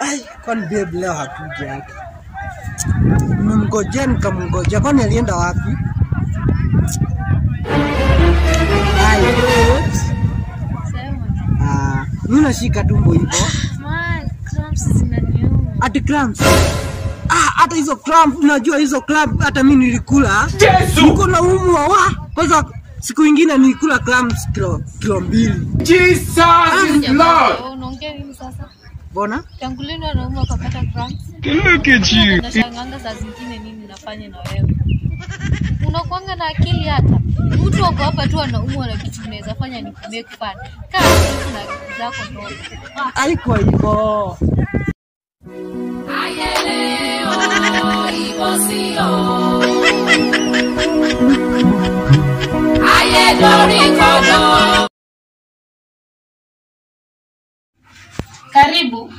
Ai, kwani babe leo hakuja yake? Nimemngojea nikamngojea, kwani alienda wapi? Ai, babes. Sema. Ah, mimi nashika tumbo hivyo. Man, cramps zinaniuma. Ati cramps. Ah, hata hizo cramp, unajua hizo cramp hata mimi nilikula. Yesu! Niko na umwa wa. Kwanza siku ingine nilikula cramps kilo, kilo mbili. Jesus is Lord! Wewe Unaongea nini sasa? Mbona? Tangu lini wanaume wakapata cramps? Look at you. Nashanganga saa zingine nini nafanya na wewe. Unakuanga na akili hata. Mtu wako hapa tu anaumwa na kitu unaweza fanya ni make fun. Kaa tu na akili zako ndogo. Ah, Haikuwa hivyo. Karibu.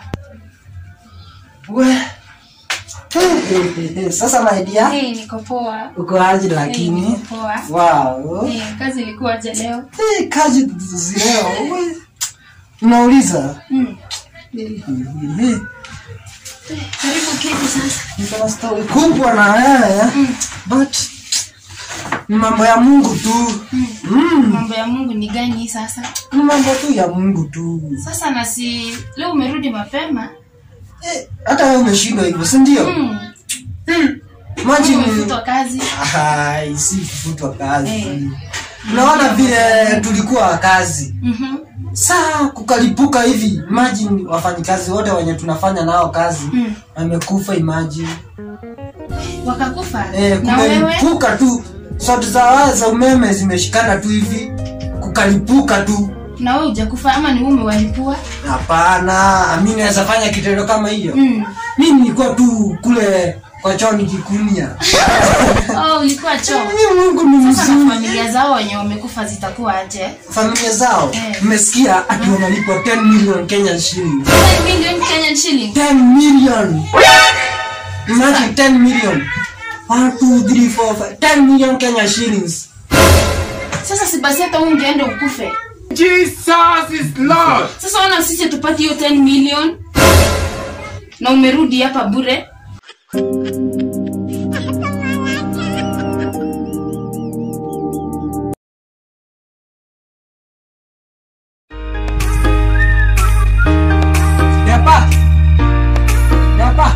We. Hey, hey, hey, hey. Sasa my dear, Hey, niko poa. uko aje Hey, lakini? niko poa. Wow. Hey, kazi ilikuwaje leo? Hey, kazi zileo. We. Unauliza? Mm. Hey, hey. Karibu kiti sasa. Niko na story kubwa na wewe. But ni mambo ya Mungu tu. Mm. Mambo ya Mungu ni gani sasa? Ni mambo tu ya Mungu tu. Sasa na si leo umerudi mapema. Eh, hata wewe umeshindwa hivyo, si ndio? Mm. Imagine Umefutwa kazi. Ai, si kufutwa kazi. Eh. Unaona vile tulikuwa kazi. Mhm. Saa kukalipuka hivi. Imagine wafanyikazi wote wenye tunafanya nao kazi Mm. wamekufa imagine. Wakakufa. Eh, na wewe? kumelipuka tu. Sauti za waya za umeme zimeshikana tu hivi. Kukalipuka tu. Na wewe hujakufa ama ni wewe umewalipua? Hapana, mimi naweza fanya kitendo kama hiyo. Mm. Mimi nilikuwa tu kule kwa choo nikikunia. Oh, ulikuwa choo. Mimi Mungu ni Sasa na mzuri. familia zao wenye wamekufa zitakuwa aje? Familia zao Eh. mmesikia ati wanalipwa 10 million Kenyan shillings. 10 million Kenyan shilling. 10 million. Imagine 10 million. 1 2 3 4 5 10 million Kenya shillings. Sasa si basi hata wewe ungeenda ukufe. Jesus is Lord! Sasa ona sisi tupate hiyo 10 million na umerudi hapa bure. Yapa. Yapa.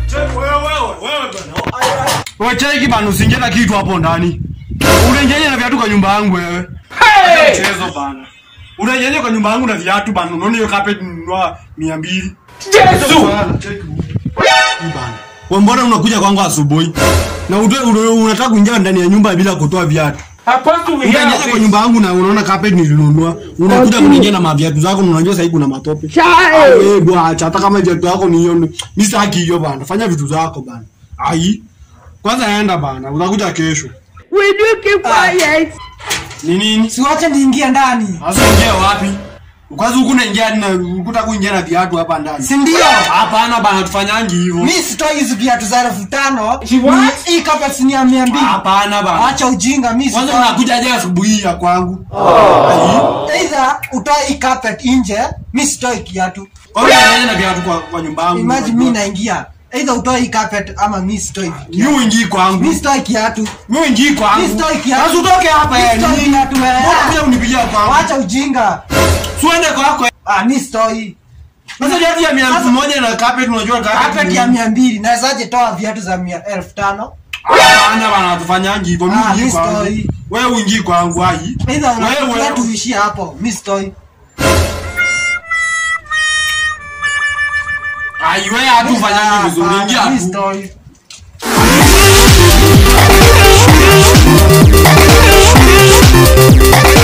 Wacheki bana usiingie na kitu hapo ndani. Unaingia na viatu kwa nyumba yangu wewe. Hey! Mchezo bana. Unaingia kwa nyumba yangu na viatu bana. Unaona hiyo carpet ninunua 200. Yesu! Bana, cheki. Hii bana. Wewe mbona unakuja kwangu asubuhi? Na utoe una- unataka kuingia ndani ya nyumba bila kutoa viatu. Apostle, we Unaingia have kwa nyumba yangu na unaona carpet nilinunua. Unakuja kuniingia na maviatu zako na unajua sasa hivi kuna matope. Ah, wewe bwana, hata kama viatu yako ni hiyo. Mimi sitaki hiyo bana. Fanya vitu zako bana. Ai. Kwanza enda bana. Utakuja kesho. Ni nini? Siwache niingie ndani. Sasa ingia wapi? Kwanza huku unaingia na ukuta kuingia na viatu hapa ndani. Si ndio? Hapana bana tufanyangi hivyo. Mimi sitoi hizi viatu za elfu tano. She what? Hii kapa si ni ya mia mbili. Hapana bana. Acha ujinga mimi Kwanza sitoi. unakuja je asubuhi ya kwangu? Either utoe hii carpet nje, mimi sitoi kiatu. Kwa hiyo unaenda na viatu kwa, kwa nyumba yangu. Imagine mimi naingia. Either utoe hii carpet ama mimi sitoi kiatu. Mimi uingii kwangu. Mimi sitoi kiatu. Mimi uingii kwangu. Mimi sitoi kiatu. Sasa utoke hapa Mimi eh. sitoi kiatu Mbona wewe. pia unipigia kwangu? Acha ujinga. Suende kwako. eh. Ah, mimi sitoi. Sasa viatu ya mia moja na carpet unajua carpet. Carpet ya mia mbili. Nawezaje toa viatu za mia elfu tano? Hapana bana tufanyangi hivyo. Mimi Ah, uingii mimi kwangu. sitoi. Wewe uingii kwangu ai. Either Wewe unataka wewe. tuishie hapo. Mimi sitoi. Ai wewe hatu ufanyangi vizuri. Hapana, Ingia mimi tu. sitoi. Thank you.